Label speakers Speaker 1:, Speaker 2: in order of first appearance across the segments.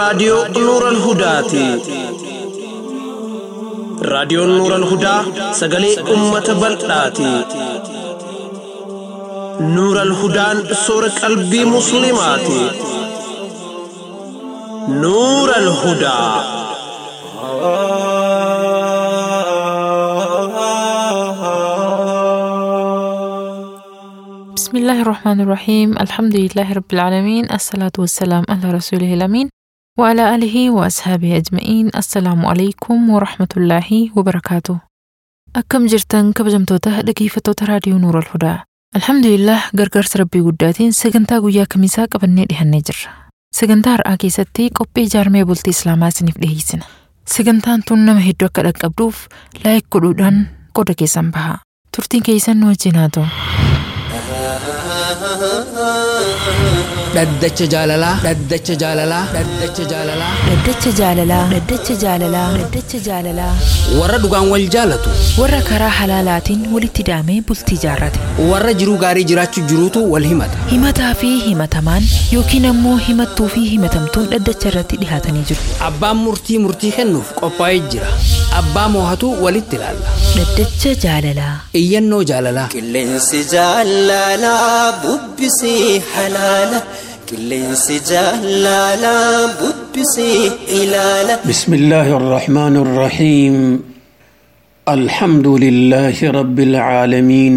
Speaker 1: raadiyoo Nuural Hudaati. Raadiyoon Nuural Hudaa sagalee uummata bal'aati. Nuural Hudaan soora qalbii Musliimaati. Nuural Hudaa.
Speaker 2: بسم الله الرحمن الرحيم الحمد لله رب العالمين الصلاة والسلام على رسوله الأمين وعلى آله وأصحابه أجمعين السلام عليكم ورحمة الله وبركاته أكم جرتن كبجمتوتا dhaggeeffattoota raadiyoo Nuura Alhudaa. Alhamdulillah gargaarsa rabbii guddaatiin sagantaa guyyaa kamisaa qabannee dhihannee jirra. Sagantaa har'aa keessatti qophii ijaarmee bultii Islaamaa isiniif dhiyeessina. Sagantaan tun nama hedduu akka dhaqqabduuf laayik godhuudhaan qooda keessan baha. Turtiin keessan nu wajjin haa ta'u.
Speaker 3: Dhaddacha jaalalaa. Dhaddacha jaalalaa. Dhaddacha jaalalaa.
Speaker 4: Dhaddacha jaalalaa. Dhaddacha jaalalaa. Dhaddacha jaalalaa.
Speaker 3: Warra dhugaan wal jaalatu.
Speaker 4: Warra karaa halaalaatiin walitti daamee bultii jaarrate.
Speaker 3: Warra jiruu gaarii jiraachuu jiruutu wal himata.
Speaker 4: Himataa fi himatamaan yookiin ammoo himattuu fi himatamtuun dhaddacha irratti dhihaatanii jiru.
Speaker 3: Abbaan murtii murtii kennuuf qophaa'ee jira. Abbaa moohatu walitti ilaalla.
Speaker 4: Dhaddacha jaalalaa.
Speaker 3: Iyyannoo jaalalaa.
Speaker 5: Qilleensi jaalalaa bubbisii halaala. Qilleensi jaalalaa bubbisii ilaala.
Speaker 6: بسم الله الرحمن الرحيم الحمد لله رب العالمين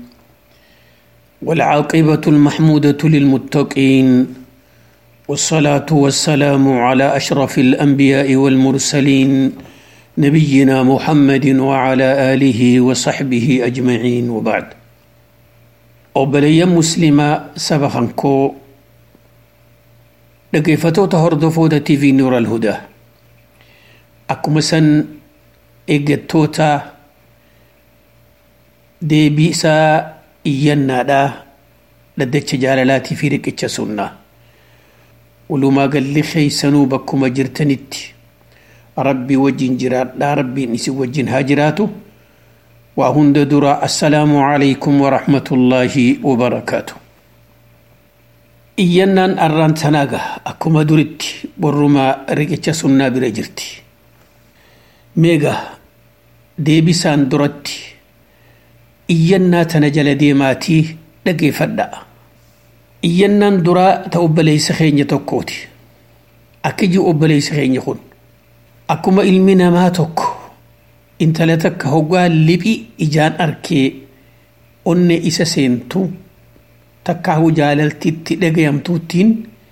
Speaker 6: والعاقبة المحمودة للمتقين والصلاة والسلام على أشرف الأنبياء والمرسلين نبينا محمد وعلى آله وصحبه أجمعين وبعد أوبليا مسلمة سبخنكو dhaggeeffatoota hordoftoota TV Nuura Alhudaa akkuma san eeggattoota deebii isaa iyyannaadhaa dhaddacha jaalalaatii fi riqicha sunnaa walumaa galli keeysanuu bakkuma jirtanitti rabbii wajjin jiraadhaa rabbiin isin wajjin haa jiraatu waa hunda dura assalaamu calaykum warahmatullaahi wabarakaatu iyyannaan arraan sanaaga akkuma duritti borrumaa riqicha sunnaa bira jirti meega deebisaan duratti iyyannaa tana jala deemaatii dhageeffadhaa iyyannaan duraa ta obboleessa keenya tokkooti akkiji obboleessa keenya kun akkuma ilmi namaa tokko intala takka hoggaa liphi ijaan arkee onne isa seentu takkaahu jaalaltitti dhagayamtuuttiin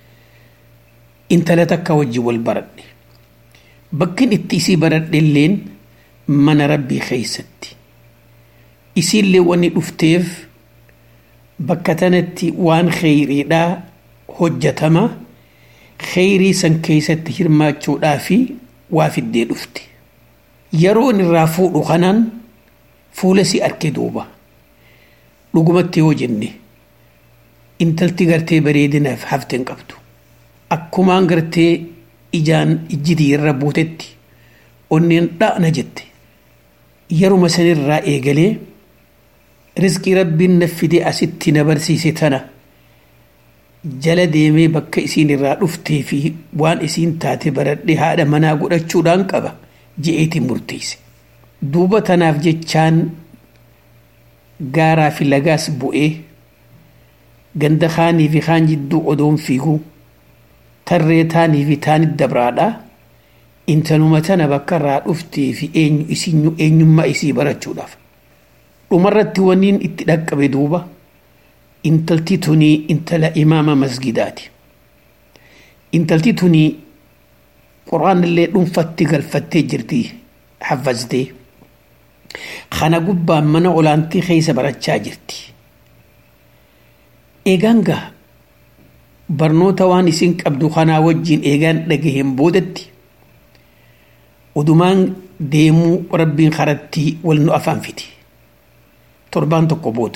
Speaker 6: intala takka wajji wal baradhe bakkin itti isii baradhe illeen mana rabbii keeysatti isiillee wanni dhufteef bakka tanatti waan kheyriidhaa hojjatama kheyrii san keeysatti hirmaachuudhaa fi waa fiddee dhufte yeroon irraa fuudhu kanaan fuula si arke duuba dhugumatti yoo jenne intalti gartee bareedinaaf hafteen qabdu akkumaan gartee ijaan ijjitii irra buutetti onneen dha'na jette yeruma sanirraa eegalee rizqii rabbiin na fide asitti na barsiise tana jala deemee bakka isiin irraa dhuftee fi waan isiin taate baradhe haadha manaa godhachuudhaan qaba je'eetiin murteesse duuba tanaaf jechaan gaaraa fi lagaas bu'ee ganda kaanii fi kaan jidduu odoon fiiguu tarree taanii fi taanit dabraadha intaluma tana bakka irraa dhuftee fi eenyummaa isii barachuudhaaf dhumarratti waniin itti dhaqqabe duuba intalti tunii intala imaama masgidaati intalti tunii quraanillee dhuunfatti galfattee jirti hafaztee kana gubbaan mana olaantii keessa barachaa jirti eegaan gaa barnoota waan isin qabdu kanaa wajjin eegaan dhagaheen boodatti odumaan deemuu rabbiin karatti wal nu afaan fiti torbaan tokko booda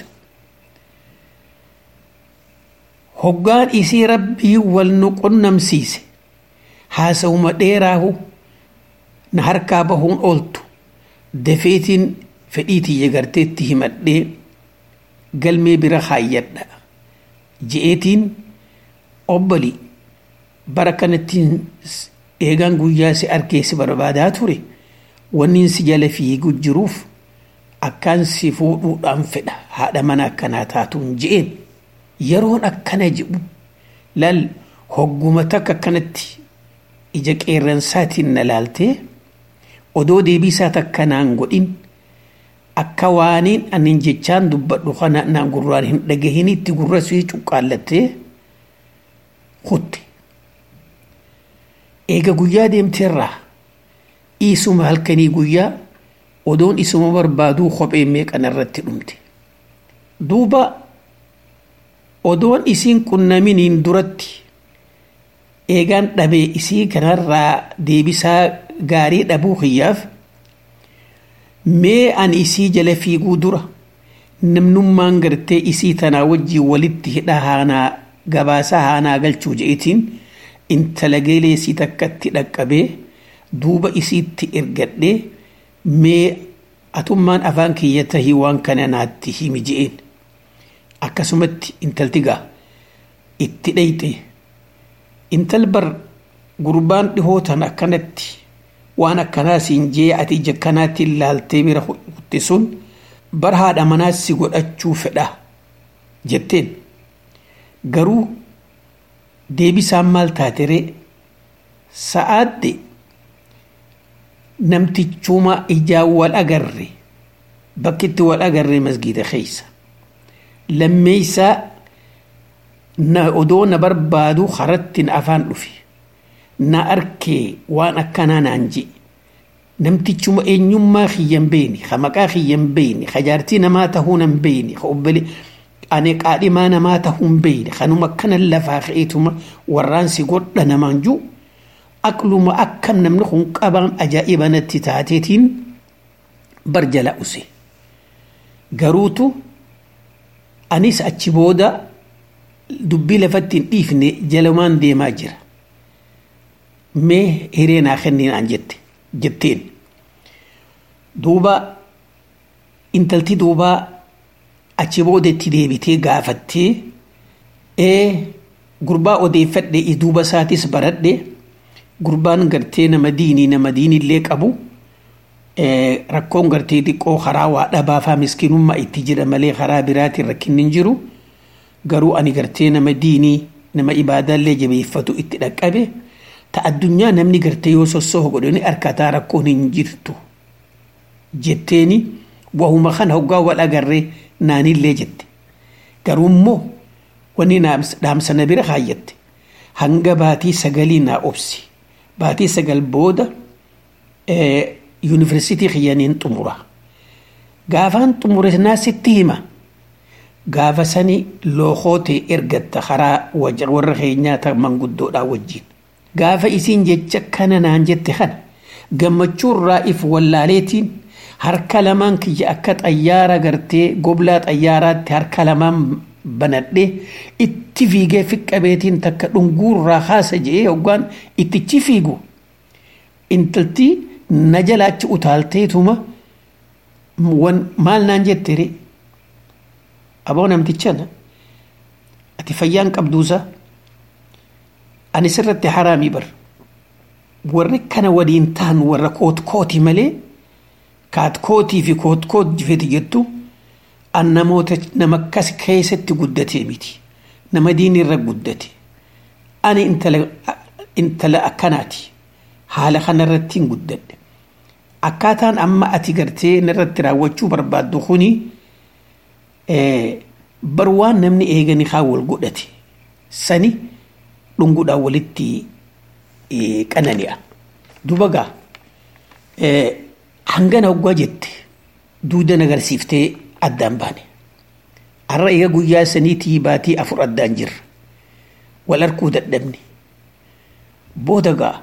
Speaker 6: hoggaan isii rabbii wal nu qunnamsiise haasawuma dheeraahu na harkaa bahuun ooltu dafeetiin fedhii tiyya garteetti himadhee galmee bira kaayyadha je'eetiin obbali bara kanattiin eegaan guyyaa si arkee si barbaadaa ture wanni si jala fiigu jiruuf akkaan si fuudhuudhaan fedha haadha mana akkanaa taatuun je'een yeroon akkana jedhu laal hogguma takka akkanatti ija qeerransaatiin na laaltee odoo deebisaa takka naan godhin akka waaniin anin jechaan dubbadhu kana naan gurraan hin dhagahin itti gurra sii cuqqaallattee kutte eega guyyaa deemteerraa isuma halkanii guyyaa odoon isuma barbaaduu kophee meeqan irratti dhumte duuba odoon isiin qunnaminiin duratti eegaan dhabee isii kanarraa deebisaa gaarii dhabuu kiyyaaf mee ani isii jala fiiguu dura namnummaan gartee isii tanaa wajjii walitti hidha haanaa gabaasaa haanaa galchuu je'etiin intala geelee isii takkatti dhaqqabee duuba isiitti ergadhee mee atummaan afaan kiyya tahii waan kana naatti himi je'een akkasumatti intalti gaa itti dhayxe intal bar gurbaan dhihootan akkanatti waan akkanaa siin jee ati ija kanaatti ilaaltee bira kutte sun bar haadha manaa si godhachuu fedha jetteen garuu deebisaan maal taateree sa'aadde namtichuma ijaan wal agarre bakkitti wal agarre masgiida keeysa lammeeysaa na odoo na barbaadu harattin afaan dhufe na arkee waan akkanaa naan je namtichuma eenyummaa kiyyan beeni ka maqaa kiyyan beeni ka jaartii namaa tahuu nan beeni ka obbole ane qaadhimaa namaa tahuu hin beeni kanuma akkanan lafaa ka'eetuma warraan si godha namaan juu aqluma akkam namni kun qabaan ajaa'iba natti taateetiin bar jala use garuutu anis achi booda dubbii lafatti hin dhiifne jalumaan deemaa jira mee hiree naa kenniin aan jette jetteen duuba intalti duubaa achi booda itti deebitee gaafattee ee gurbaa odeeffadhe duuba isaatis baradhe gurbaan gartee nama diinii nama diinillee qabu rakkoon gartee xiqqoo karaa waa dhabaafaa miskinummaa itti jira malee karaa biraatiin rakkinni hin jiru garuu ani gartee nama diinii nama ibaadaallee jabeeffatu itti dhaqqabe ta addunyaa namni gartee yoo sossoo godhani harkataa rakkoon hin jirtu jetteeni wahuma kana hoggaa wal agarree naanillee jette garuu immoo wanni dhaamsa na bira kaayyatte hanga baatii sagalii naa obsi baatii sagal booda yuunivarsiitii kiyyaniin xumura gaafaan xumure naa sitti hima gaafa sani lookootee ergatta karaa warra keenyaa manguddoodhaa wajjin gaafa isiin jecha kana naan jette kana gammachuurraa if wallaaleetiin harka lamaan kiyya akka xayyaara gartee goblaa xayyaaraatti harka lamaan banadhee itti fiigee fiqqabeetiin takka dhunguurraa haasa je'ee hoggaan ittichi fiigu intalti na jalaachi utaalteetuma maal naan jettere aboo namtichana ati fayyaan qabduusa ani sirratti haraamii bar warri kana waliin ta'an warra kootkooti malee kaatkootii fi kootkoot jifeti jettu an namoota nama akkas keessatti guddatee miti nama diini irra guddate ani intala akkanaati haala kanarratti hin guddadhe akkaataan amma ati gartee narratti raawwachuu barbaaddu kuni bar waan namni eegani haa wal godhate sani dhunguudhaan walitti qanani'a duba gaa hangana hoggaa jette duudan agarsiiftee addaan baane har'a eega guyyaa saniitii baatii afur addaan jirra wal arkuu dadhabne booda gaa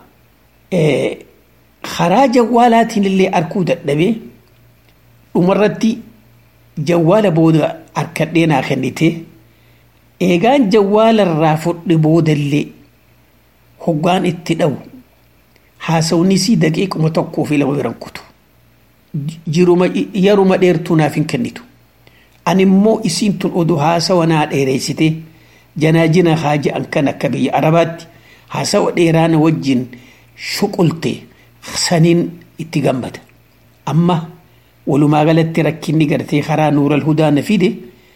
Speaker 6: karaa jawwaalaatiin illee arkuu dadhabee dhumarratti jawwaala booda harkadhee naa kennite eegaan jawwaalarraa fudhe boodallee hoggaan itti dhawu haasawnisii daqiiquma tokkoo fi lama biran kutu jiruma yeruma dheertuu naaf hin kennitu ani immoo isiin tun oduu haasawa naa dheereessite janaajina haa je'an kan akka biyya arabaatti haasawa dheeraana wajjin shuqulte saniin itti gammada amma walumaa galatti rakkinni gartee karaa nuural hudaa na fide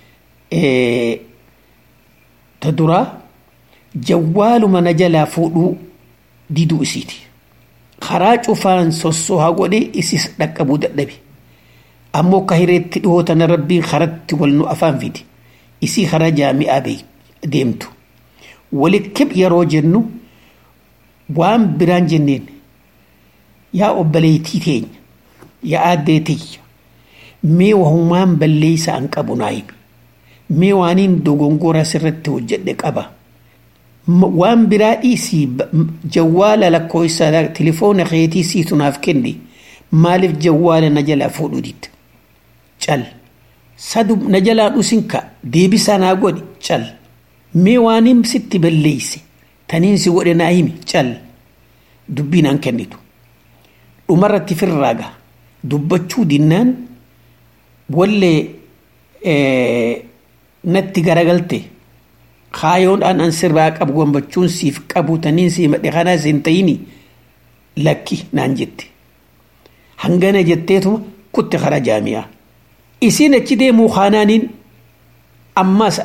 Speaker 6: ta duraa jawwaaluma na jalaa fuudhuu diduu isiiti karaa cufaan sossohaa godhe isis dhaqqabuu dadhabe ammoo ka hireetti dhihootana rabbiin karatti wal nu afaan fide isii karaa jaami'aa deemtu walitti yeroo jennu waan biraan jenneen yaa obboleettii teenya yaa aaddee tiyya mee wahumaan balleeysa an qabu naa himi mee waaniin dogongora sirratti hojjedhe qaba waan biraa dhiisii jawwaala lakkoofsa tilifoona keetii siitu naaf kenne maaliif jawwaala na jalaa fuudhuu didda cal sadu na jalaa dhusinka deebisaa naa godhi cal mee waaniin sitti balleeyse taniin si godhe naa himi cal dubbiin an kennitu dhumarratti firraaga dubbachuu dinnaan wallee natti garagalte kaayoodhaan an sirraa qabu gammachuun siif qabu taniin sii madhe kanaas hin ta'ini lakki naan jette hangana jetteetuma kutte kara jaami'aa isiin achi deemuu kaanaaniin ammas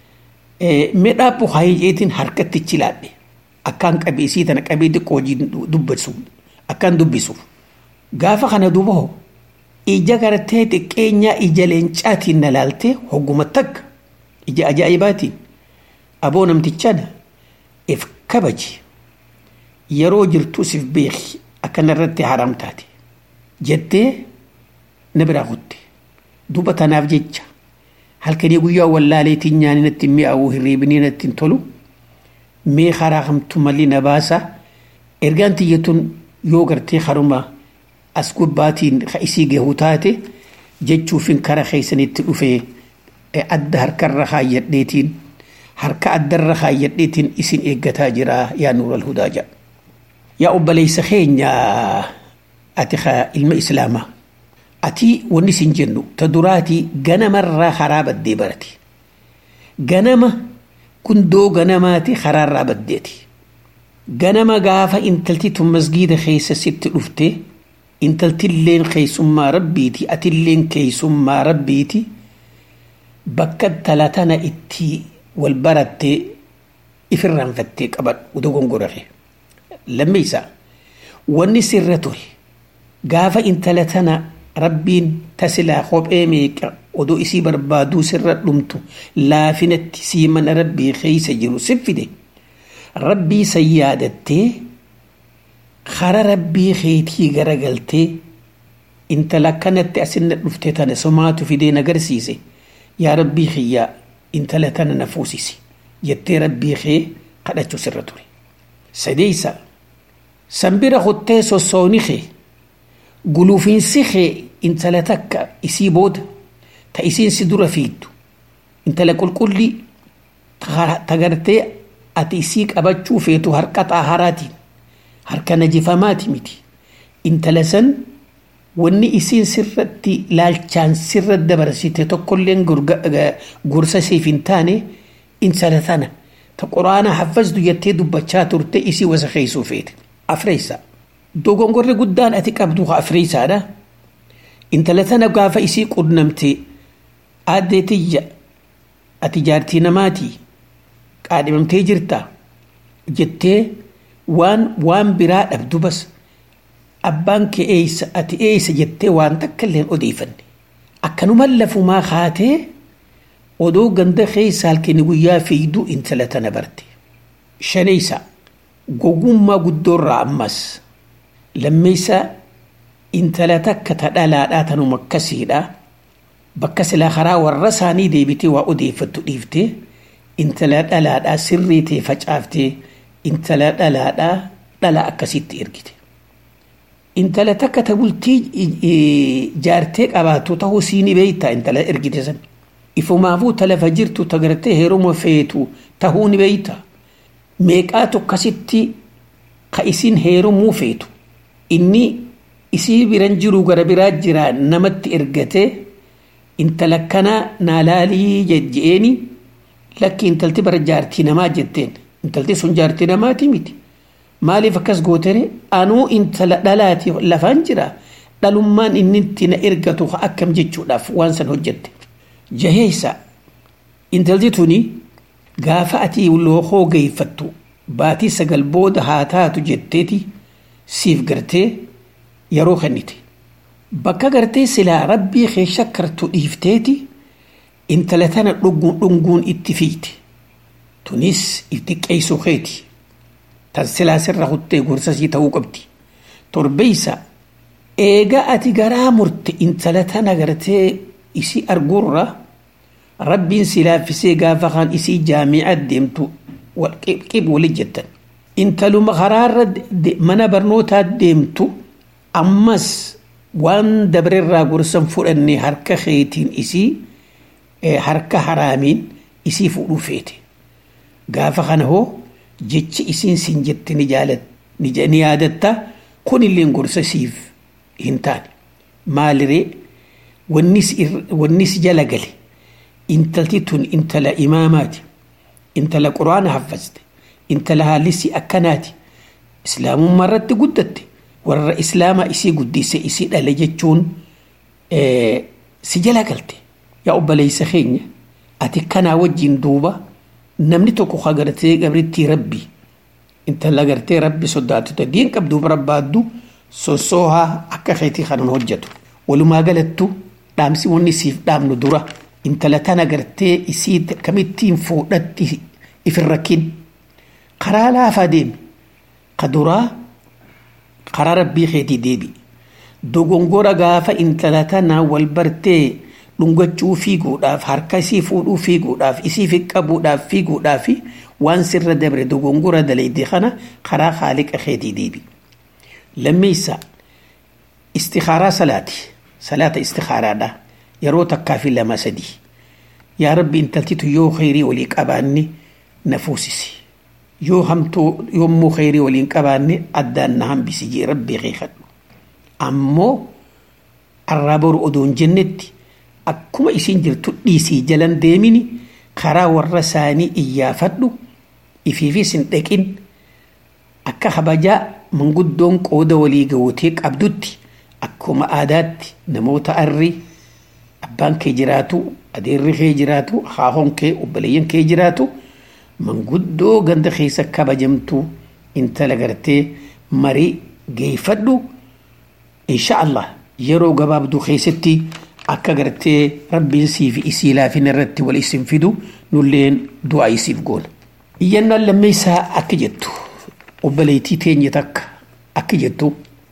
Speaker 6: midhaa hayiceetiin harkatti chilaadhe akkaan qabee isii tana qabee xiqqoo hojii dubbatu akkaan dubbisuuf gaafa kana duuba hoo ija gartee xiqqeenyaa ija leencaatiin na laaltee hogguma takka ija ajaa'ibaatiin aboo namtichaadha if kabaji yeroo jirtu sif beeki akkana irratti haram taate jettee na biraa kutte duuba tanaaf jecha halkanii guyyaa wallaaleetiin nyaanii natti mi'aawuu hirriibinii natti hin tolu mee karaa kamtu malli na baasa ergaan tiyyatuun yoo gartee haruma as gubbaatiin isii gahuu taate jechuufin kara keessanitti dhufee adda harkarra kaayyadheetiin harka addarra kaayyadheetiin isin eeggataa jira yaa nuural hudaa jedha. Yaa obboleessa keenya ati ilma islaamaa ati wanni isin jennu ta duraatii ganamarraa karaa baddee barate ganama kundoo ganamaati karaarraa baddeeti ganama gaafa intalti tun masgiida keessa sitti dhuftee intaltilleen keessummaa rabbiiti atilleen keessummaa rabbiiti bakka talatana itti wal barattee ifirraanfattee qabadhu dogongorare lammeeysa wanni sirra ture gaafa intala tana rabbiin tasilaa kophee meeqa odoo isii barbaaduu sirra dhumtu laafinatti sii mana rabbii keeysa jiru siffide rabbii san yaadattee kara rabbii keetii garagaltee intala akkanatti asinna dhufte tana somaatu fideen agarsiise yaa rabbii kiyyaa intala tana na fuusisi jettee rabbii kee kadhachuu sirra ture sadeeysa sanbira kuttee sossooni kee gulufiinsi kee intala takka isii booda ta isiin si dura fiiddu intala qulqullii tagartee ati isii qabachuu feetu harka xaaharaatiin harka najifamaati miti intala san wanni isiin sirratti laalchaan sirra dabarsite tokkolleen gorsa siif hin taane intala tana ta quraana haffazdu jettee dubbachaa turte isii wasa keeysuu feete afreeysa dogongorri guddaan ati qabdu ha afreeysaadha intala tana gaafa isii qunnamte aaddee tiyya ati jaartii namaatii qaadhimamtee jirta jettee waan waan biraa dhabdu bas abbaan kee eeysa ati eeysa jettee waan takka illeen odeeffanne akkanuman lafumaa kaatee odoo ganda keessa halkanii guyyaa fiigduu intala tana barte shaneysa gogummaa guddoorraa ammas lammeeysa intala takka ta dhalaadhaa tanuma akkasiidha bakka silaa karaa warra isaanii deebitee waa odeeffattu dhiiftee intala dhalaadhaa sirrii ta'e facaaftee intala dhalaadhaa dhala akkasitti ergite. Intala takka ta bultii jaartee qabaatu ta'uu siini beeyta intala ergite san. Ifumaafuu talafa jirtu tagartee heeruma feetu tahuu ni beeyta. Meeqaatu akkasitti ka isin heerumuu feetu. Inni isii biran jiru gara biraa jira namatti ergatee intala kanaa naalaalii jejjeeni lakki intalti bara jaartii namaa jetteen intalti sun jaartii namaati miti maaliif akkas gootere anuu intala dhalaati lafaan jira dhalummaan inni itti na ergatu akkam jechuudhaaf waan san hojjette jaheessa intalti tuni gaafa ati lookoo geeffattu baatii sagal booda haa taatu jetteeti siif gartee yeroo kennite bakka gartee silaa rabbii kee shakkartu dhiifteeti intala tana dhunguun dhunguun itti fiite tunis itti qeessoo keeti tan silaa sirra kuttee gorsasii ta'uu qabdi torbeeysa eega ati garaa murte intala tana gartee isii arguurra rabbiin si laaffisee gaafa kaan isii jaami'a deemtu qib wali jettan intaluma karaarra mana barnootaa deemtu ammas waan dabarerraa gorsan fudhanne harka keetiin isii harka haraamiin isii fuudhuu feete gaafa kana hoo jechi isiin sin jette ni jaalat ni yaadatta kunillee gorsa siif hin taane maaliree wannis jala gale intalti tun intala imaamaati intala quraana haffaste intala haallisii akkanaati islaamummaa irratti guddatte warra islaama isii guddise isii dhale jechuun si jala galte yaa obboleessa keenya ati kanaa wajjin duuba namni tokko agartee gabrittii rabbi intala gartee rabbi sodaatute diin qabdu barbaaddu sossoohaa akka keetii kanan hojjetu walumaa galattu dhaamsi wanni siif dhaamnu dura intala tana gartee isii kamittiin fuudhatti ifin rakkin karaa laafaa deemi ka duraa karaa rabbii keetii deebi dogongora gaafa intala tana wal bartee dhungachuu fiiguudhaaf harka isii fuudhuu fiiguudhaaf isii fiqqabuudhaaf fiiguudhaaf waan sirra dabre dogongora dalayde kana karaa haaliqa keetii deebi lammeessa istikaaraa salaati salaata istikaaraadha yeroo takkaa fi lama sadii yaa rabbi intaltitu yoo khayrii walii qabaanne na fuusisi yoo hamtuu yommuu khayrii waliin qabaanne addaan na hambisi jee rabbii keekadhu ammoo arraa boru odoon jennetti akkuma isin jirtu dhiisii jalan deemini karaa warra isaanii iyyaafadhu ifiifis hin dhaqin akka kabajaa manguddoon qooda walii gawotee qabdutti akkuma aadaatti namoota arri abbaan kee jiraatu adeerri kee jiraatu haahoon kee obboleeyyan kee jiraatu manguddoo ganda keessa kabajamtu intala gartee marii geeffadhu insha allah yeroo gabaabduu keessatti akka gartee rabbiin siif isii laafina irratti wal isin fidu nulleen du'aa isiif goona. Iyyannaan lammeessaa akka jettu obboleettii teenya takka akka jettu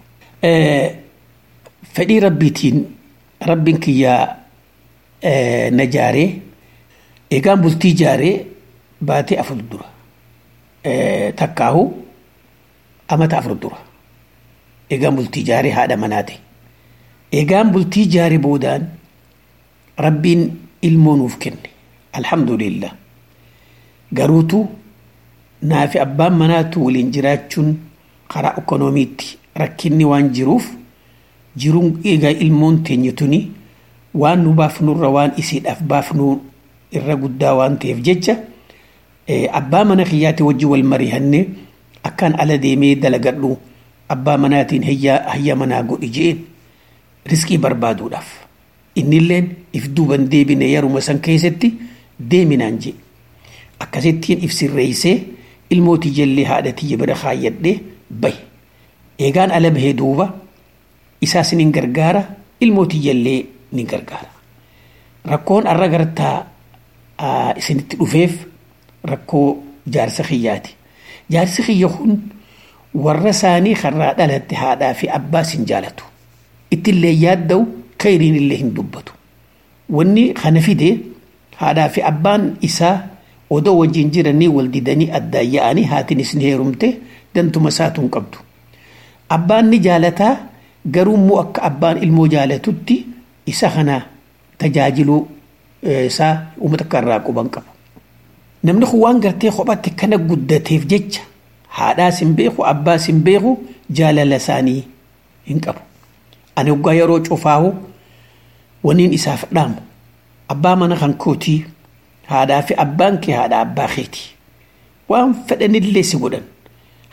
Speaker 6: fedhii rabbiitiin rabbiin kiyyaa na jaaree eegaan bultii jaaree baatee afur dura takkaahu amata afur dura eegaan bultii jaaree haadha manaate eegaan bultii jaaree boodaan rabbiin ilmoo nuuf kenne alhamdulillah garuutu naafi abbaan manaatu waliin jiraachuun karaa ikoonomiitti rakkinni waan jiruuf jiruun eegaa ilmoon teenya tuni waan nu baafnurra waan isiidhaaf baafnu irra guddaa waan ta'eef jecha abbaa mana kiyyaatti wajji wal mari'anne akkaan ala deemee dalagadhu abbaa manaatiin hayya manaa godhi jeen riskii barbaaduudhaaf innilleen if duuban deebine yeruma san keessatti deeminaan jee akkasittiin if sirreeysee ilmooti jallee haadha tiyya bira kaayyadhee bahe eegaan ala bahee duuba isaas nin gargaara ilmooti jallee nin gargaara rakkoon arra gartaa isinitti dhufeef rakkoo jaarsa kiyyaati jaarsi kiyya kun warra isaanii karraa dhalatte haadhaa fi abbaa sin jaalatu ittillee yaadda'u kayriin illee hin dubbatu wanni kana fide haadhaa fi abbaan isaa odoo wajjin jiranii wal didanii addaan yaa'anii haatinis ni heerumte dantuma isaatuun qabdu abbaan ni jaalataa garuu immoo akka abbaan ilmoo jaalatutti isa kana tajaajiluu isaa uummata akka irraa quban qabu. Namni kun waan gartee kophatti kana guddateef jecha haadhaas hin beeku abbaas hin beeku jaalala isaanii hin qabu. Ani waggaa yeroo cufaahu waniin isaaf dhaamu abbaa mana kan kootii haadhaa fi abbaan kee haadha abbaa keeti waan fedhanillee si godhan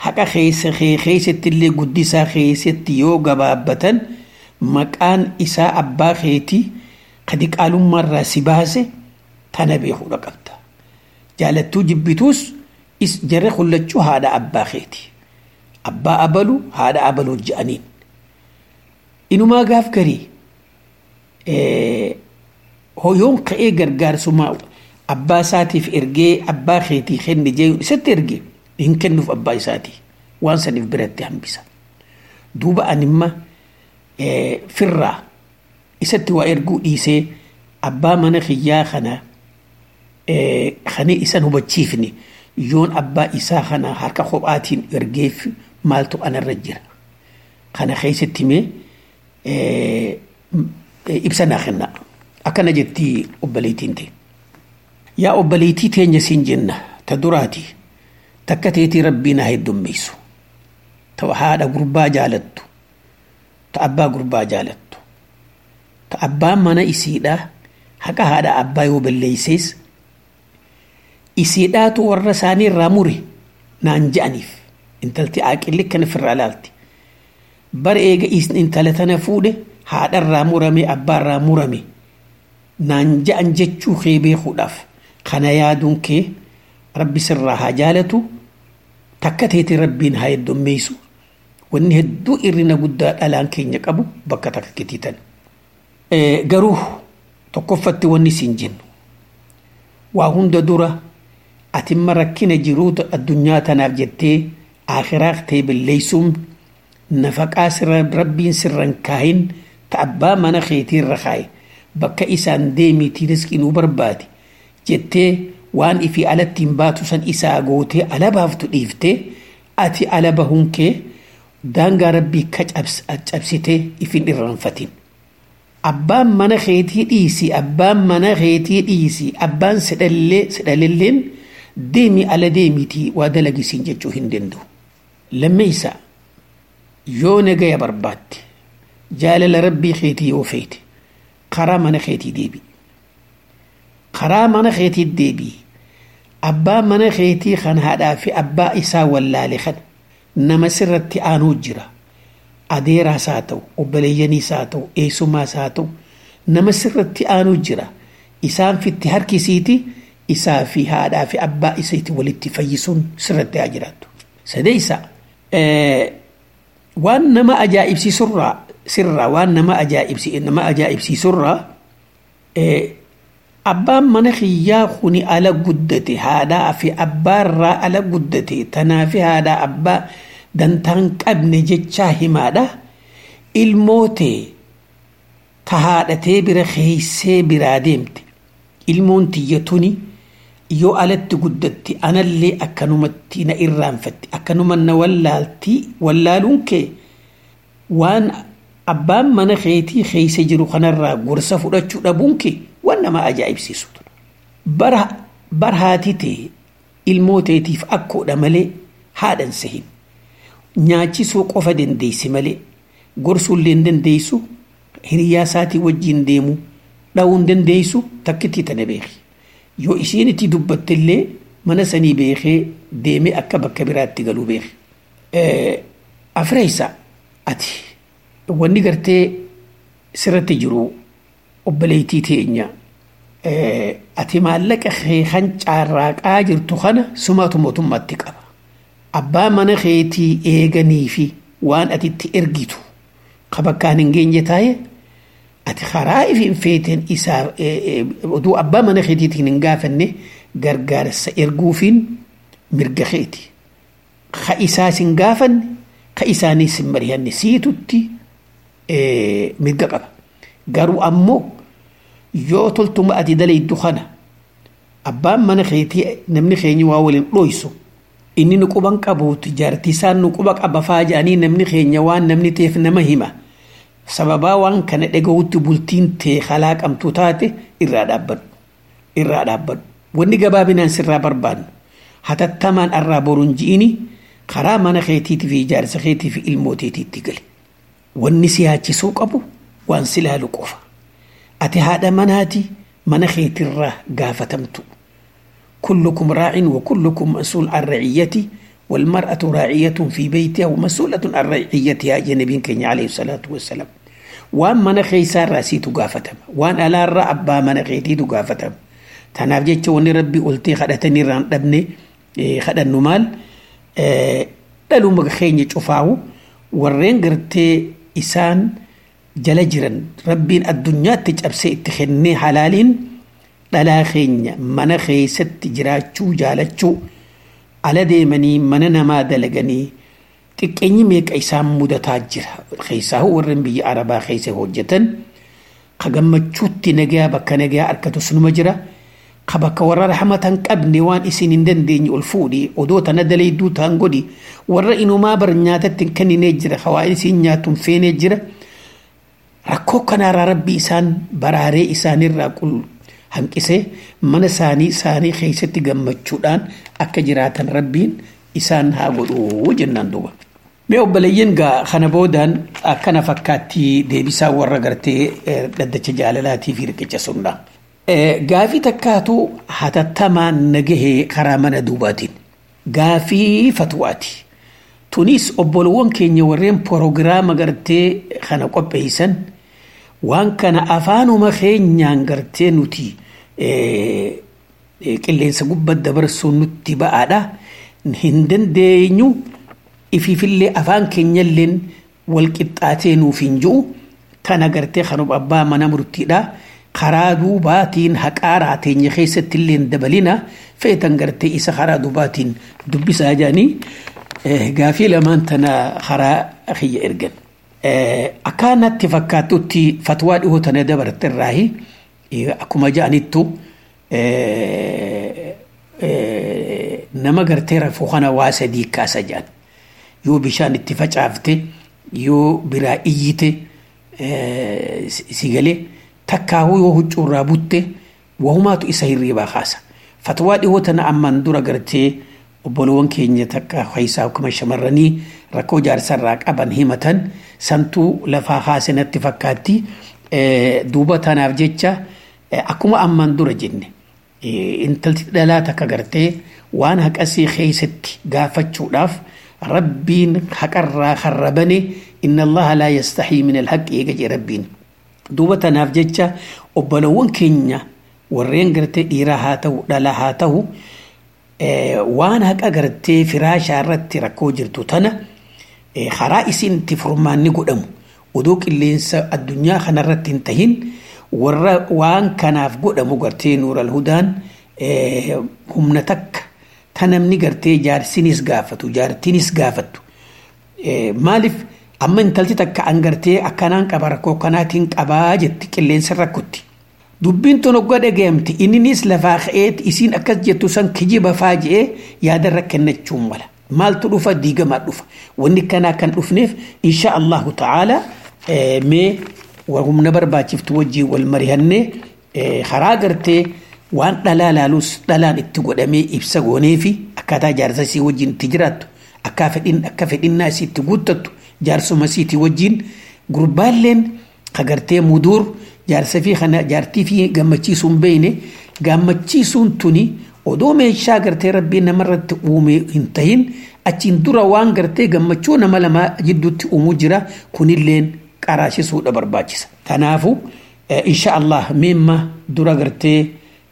Speaker 6: haqa keessa kee keessatti illee guddisaa keessatti yoo gabaabbatan maqaan isaa abbaa keetii kadi qaalummaarraa si baase tana beekuudha qabda jaalattuu jibbituus is jarre kullachuu haadha abbaa keeti abbaa abalu haadha abaluu je'aniin inumaa gaaf garii hoyoon ka'ee gargaarsuma abbaa isaatiif ergee abbaa keetii kenne jee isatti erge hin kennuuf abbaa isaatii waan saniif biratti hambisa duuba animma firraa isatti waa erguu dhiisee abbaa mana kiyyaa kana kani isan hubachiifne yoon abbaa isaa kana harka kophaatiin ergeef maaltu anarra jira kana keessatti mee ibsa naa kenna akkana jetti obboleettiin ta'e yaa obboleettii teenya siin jenna ta duraati takka teetii rabbii naa heddummeessu ta haadha gurbaa jaalattu ta abbaa gurbaa jaalattu ta abbaan mana isiidhaa haqa haadha abbaa yoo balleeysees isiidhaatu warra isaanii irraa mure naan je'aniif intalti aaqilli kan ofirraa laalti bara eega intala tana fuudhe haadharraa murame abbaarraa murame naan je'an jechuu kee beekuudhaaf kana yaaduun kee rabbi sirraa haa jaalatu takka teeti rabbiin haa heddummeessu wanni hedduu irrina guddaa dhalaan keenya qabu bakka takka kitiitan garuu tokkoffatti wanni siin jennu waa hunda dura atimma rakkina jiruuta addunyaa tanaaf jettee akhiraa ta'e balleessuun nafaqaa sirra rabbiin sirran kaahin ta abbaa mana keetiirra kaaye bakka isaan deemiitii riskii nuu barbaade jettee waan ifii alatti hin baatu san isaa gootee ala baaftu dhiiftee ati ala bahuun kee daangaa rabbii ka cabsitee ifin irraanfatin. Abbaan mana keetii dhiisi abbaan mana keetii dhiisi abbaan sidhallee sidhalilleen deemi ala deemitii waa dalagisiin jechuu hin danda'u. Lammeessa yoo nagaya barbaadde jaalala rabbii keetii yoo feete karaa mana keetii deebi. Karaa mana keetii deebi. Abbaa mana keetii kan haadhaa fi abbaa isaa wallaale kan nama sirratti aanuu jira. Adeeraas haa ta'u, obboleeyyaniis haa ta'u, eessumaas haa ta'u, nama sirratti aanuu jira. Isaan fitti harkisiiti isaa fi haadhaa fi abbaa isaati walitti fayyisuun sirratti haa jiraattu. Sadeessa waan nama ajaa'ibsiisurraa sirraa waan nama ajaa'ibsi nama ajaa'ibsiisurraa abbaan mana kiyyaa kuni ala guddate haadhaa fi abbaarraa ala guddate tanaa fi haadhaa abbaa dantaan qabne jechaa himaadha ilmootee ka haadhatee bira keeysee biraa deemte ilmoon tiyya tuni yoo alatti guddatti anallee akkanumatti na irraanfatti akkanuma na wallaaltii wallaaluun kee waan abbaan mana keetii keeysa jiru kanarraa gorsa fudhachuu dhabuun kee waan nama ajaa'ibsiisu bara bar haati ta'e ilmooteetiif akkoodha malee haadhan sahin nyaachisuu qofa dandeessi malee gorsuullee hin dandeessu hiriyaa isaatii wajjin deemu dha'uun dandeessu takkittii tana beeki yoo isiin itti dubbattillee mana sanii beekee deemee akka bakka biraatti galuu beeki. Afreessa ati wanni gartee sirratti jiru obboleettii teenya ati maallaqa kee kan caarraaqaa jirtu kana sumaatu mootummaatti qaba. Abbaa mana keetii eeganii fi waan ati itti ergitu ka bakkaan hin geenye taa'e ati karaa ifiin feeteen isaa oduu abbaa mana keetiitiin hin gaafanne gargaarsa erguufiin mirga keeti. Ka isaas hin gaafanne ka isaaniis hin mari'anne siitutti mirga qaba. Garuu ammoo yoo toltuma ati dalayiddu kana abbaan mana keetii namni keenya waa waliin dhoysu inni nu quban qabuutu jaartisaan nu quba qaba faaja'anii namni keenya waan namni teef nama hima. sababaa waan kana dhaga'utti bultiin tee kalaaqamtu taate irraa dhaabbadhu irraa dhaabbadhu wanni gabaabinaan sirraa barbaadnu hatattamaan arraa boruun ji'ini karaa mana keetiitii fi ijaarsa keetii fi ilmooteetiitti gali wanni si yaachisuu qabu waan si laalu qofa ati haadha manaati mana keetirraa gaafatamtu kullukum raacin wa kullukum mas'uul an raciyyati والمرأة راعية في بيتها ومسؤولة عن رعيتها جنبين كenya عليه الصلاة والسلام وان من خيسا راسي تقافتم وان ألا رأبا من خيتي تقافتم تناف جيتش وني ربي قلتي خدتني ران دبني خدن نمال دلو مغخيني شفاو ورين قرتي إسان jala jiran rabbiin addunyaatti cabsee itti kennee halaaliin dhalaa keenya mana keessatti jiraachuu jaalachuu ala deemanii mana namaa dalaganii xiqqeenyi meeqa isaan mudataa jira keessaa warreen biyya arabaa keessa hojjetan ka gammachuutti nagaa bakka nagaa harkatu sunuma jira ka bakka warra rahmatan qabne waan isin hin dandeenye ol fuudhi odoo tana daleedduu ta'an godhi warra inumaa bar nyaatatti hin kenninee jira hawaa isin nyaatuun feenee jira. rakkoo kanaarraa rabbi isaan baraaree isaanirraa qul hanqisee mana isaanii isaanii keessatti gammachuudhaan akka jiraatan rabbiin isaan haa godhuu jennaan duuba. Mee obboleeyyan gaa kana boodaan akkana fakkaatti deebisaa warra gartee dhaddacha jaalalaatii fi riqicha sunnaa. Gaafii takkaatu hatattamaan nagahee karaa mana duubaatiin. Gaafii fatwaati. Tunis obbolowwan keenya warreen proogiraama gartee kana qopheessan waan kana afaanuma keenyaan gartee nuti qilleensa gubbaa dabarsuun nutti ba'aadha. Hin dandeenyu ifiifillee afaan keenyalleen wal qixxaatee nuuf hin jiru. Kana gartee kan abbaa mana murtiidha. Karaa duubaatiin haqaaraa teenya keessatti illee dabalina feetan gartee isa karaa duubaatiin dubbisaa jedhanii gaafii lamaan tana karaa kiyya ergan. Akkaanatti fakkaatutti fatwaa dhihoo tana dabarte irraahi akkuma ja'anittu nama gartee rafuu kana waa sadii kaasa jedhan yoo bishaan itti facaafte yoo biraa iyyite si galee takkaawuu yoo huccuurraa butte wahumaatu isa hirriibaa kaasa. Fatwaa dhihoo tana ammaan dura gartee obbolowwan keenya takka keessaa akkuma shamarranii rakkoo jaarsarraa qaban himatan santuu lafaa haasinatti fakkaatti duuba tanaaf jecha akkuma ammaan dura jenne intalti dhalaa takka gartee waan haqasii keessatti gaafachuudhaaf rabbiin haqarraa harrabane inna allaha laa yastaxii min alhaqi eega jee rabbiin duuba tanaaf jecha obbolowwan keenya warreen gartee dhiiraa haa ta'u dhalaa haa ta'u waan haqa gartee firaashaa irratti rakkoo jirtu tana karaa isin itti furmaanni godhamu odoo qilleensa addunyaa kanarratti hin tahin warra waan kanaaf godhamu gartee nuural hudaan humna takka ta namni gartee jaarsinis gaafatu jaartinis gaafattu maaliif amma intalti takka an gartee akkanaan qaba rakkoo kanaatiin qabaa jetti qilleensa rakkotti. dubbiin tun ogga dhagayamte inninis lafaa ka'eet isiin akkas jettu san kijiba faa je'ee yaadarra kennachuun mala maaltu dhufa diigamaa dhufa wanni kanaa kan dhufneef insha allahu ta'ala mee humna barbaachiftu wajjii wal marihannee karaa gartee waan dhalaa laalus dhalaan itti godhamee ibsa goonee fi akkaataa jaarsa isii wajjin itti jiraattu akka fedhin akka fedhinnaa isii itti guuttattu jaarsuma isiitii wajjin gurbaalleen kagartee muduur jaarsa fi kana jaartii fi gammachiisuun beeyne gammachiisuun tuni odoo meeshaa gartee rabbii namarratti uume hin tahin achiin dura waan gartee gammachuu nama lama jidduutti uumuu jira kunilleen qaraashisuudha barbaachisa. Kanaafu insha Allah meemma dura gartee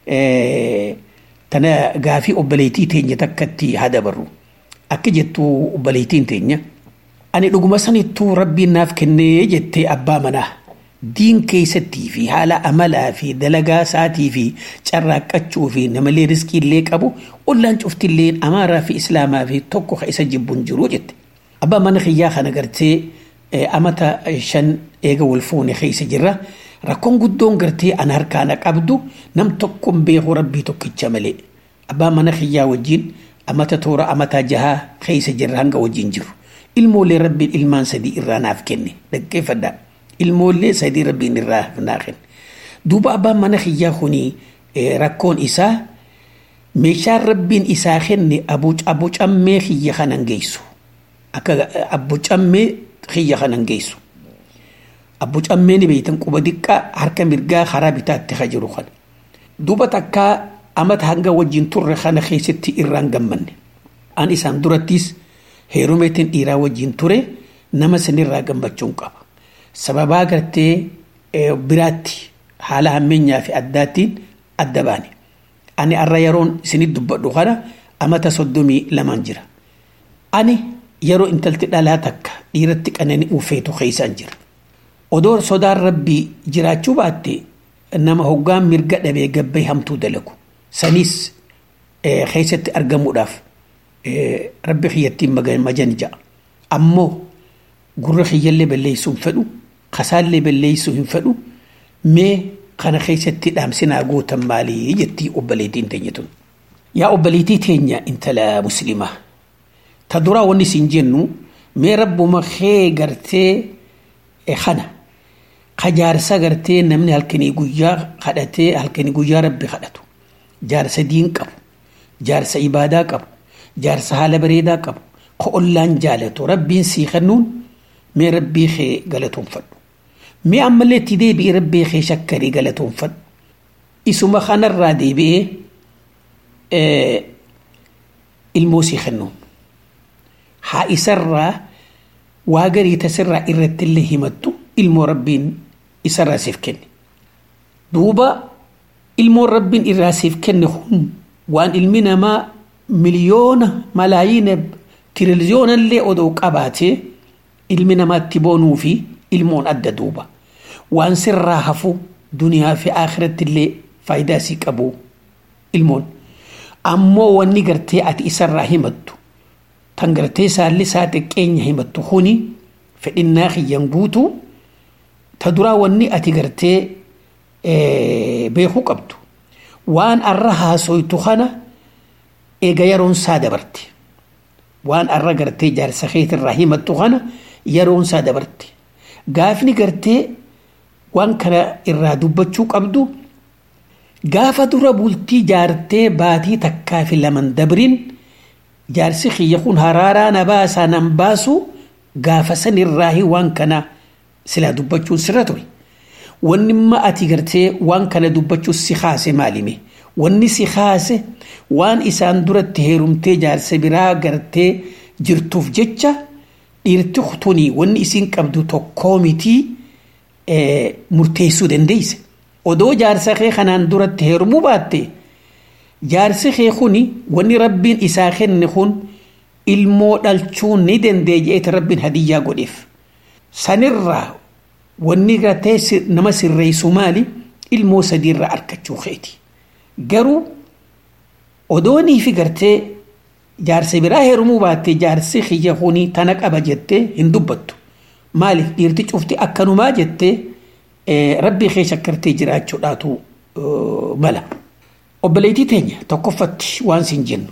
Speaker 6: tana gaafii obboleettii teenya takkatti haa dabarru. Akka jettu obboleettiin teenya. Ani dhuguma sanittuu rabbiin naaf kennee jettee abbaa manaa. diin keessattii fi haala amalaa fi dalagaa isaatii fi carraaqqachuu fi namalee riskiillee qabu ollaan cuftillee amaaraa fi islaamaa fi tokko ka isa jibbuun jiru jette. Abbaa mana kiyyaa kana gartee amata shan eega wal fuune keessa jirra. Rakkoon guddoon gartee an harkaana qabdu nam tokkoon beeku rabbii tokkicha malee. Abbaa mana kiyyaa wajjin amata toora amataa jahaa keessa jirra hanga wajjin jiru. Ilmoolee rabbiin ilmaan sadii irraa naaf kenne dhaggeeffadhaa. ilmoollee sadii rabbiin irraa naa kenne. Duuba abbaan mana kiyyaa kuni rakkoon isaa meeshaan rabbiin isaa kenne abucammee kiyya kanan geessu. Akka abucammee kiyya kanan geessu. Abucammee ni beeytan quba diqqaa harka mirgaa karaa bitaatti ka jiru kana. Duuba takkaa amata hanga wajjin turre kana keessatti irraan gammanne. an isaan durattis heerumeetiin dhiiraa wajjin ture nama sanirraa gammachuun qaba sababaa gartee biraatti haala hammeenyaa fi addaattiin adda baane ani arra yeroon isinit dubbadhu kana amata soddomii lamaan jira ani yeroo intalti dhalaa takka dhiiratti qanani uffeetu keeysaan jira odoo sodaan rabbii jiraachuu baatte nama hoggaan mirga dhabee gabbay hamtuu dalagu sanis keessatti argamuudhaaf rabbi kiyyattiin majan ja'a ammoo gurra kiyyallee balleeysuu hin fedhu kasaallee balleeysuu hin fedhu mee kana keessatti dhaamsinaa gootan maalii jettii obboleettiin teenya tun yaa obboleettii teenya intala muslimaa ta duraa wanni isin jennu mee rabbuma kee gartee kana ka jaarsa gartee namni halkanii guyyaa kadhatee halkanii guyyaa rabbi kadhatu jaarsa diin qabu jaarsa ibaadaa qabu jaarsa haala bareedaa qabu ka ollaan jaalatu rabbiin sii kennuun mee rabbii kee galatoonfadhu mee ammallee itti deebi'ee rabbii kee shakkarii galatoonfadhu isuma kanarraa deebi'ee ilmoo sii kennuun haa isarraa waa garii tasirraa irratti illee himattu ilmoo rabbiin isarraa siif kenne duuba ilmoon rabbiin irraa siif kenne kun waan ilmi namaa miliyoona malaayiina tiriliyoonallee odoo qabaatee ilmi namaatti boonuu fi ilmoon adda duuba waan sirraa hafu duniyaa fi akhiratti illee faayidaa sii qabu ilmoon ammoo wanni gartee ati isarraa himattu tan gartee saalli isaa xiqqeenya himattu kuni fedhinnaa kiyyan guutu ta duraa wanni ati gartee beekuu qabdu waan arra haasoytu kana eega yeroon isaa dabarte waan arra gartee jaarsa keetirraa himattu kana yeroon isaa dabarte gaafni gartee waan kana irraa dubbachuu qabdu gaafa dura bultii jaartee baatii takkaa fi laman dabrin jaarsi kiyya kun haraaraa na baasaa nan baasu gaafa san irraahi waan kana silaa dubbachuun sirra ture wanni ma ati gartee waan kana dubbachuun si kaase maalime wanni si kaase waan isaan duratti heerumtee jaarsa biraa gartee jirtuuf jecha dhiirti kutunii wanni isiin qabdu tokkoo mitii murteessuu dandeeyse odoo jaarsa kee kanaan duratti heerumuu baatte jaarsi kee kuni wanni rabbiin isaa kenne kun ilmoo dhalchuu ni dandee je'eeti rabbiin hadiyyaa godheef sanirraa wanni gartee nama sirreessu maali ilmoo sadiirraa argachuu keeti garuu odoonii fi gartee jaarsa biraa heerumuu baatte jaarsi kiyya kuni tana qaba jettee hin dubbattu maaliif dhiirti cufti akkanumaa jettee rabbii kee shakkartee jiraachuudhaatu mala. obboleettii teenya tokkoffatti waan sin jennu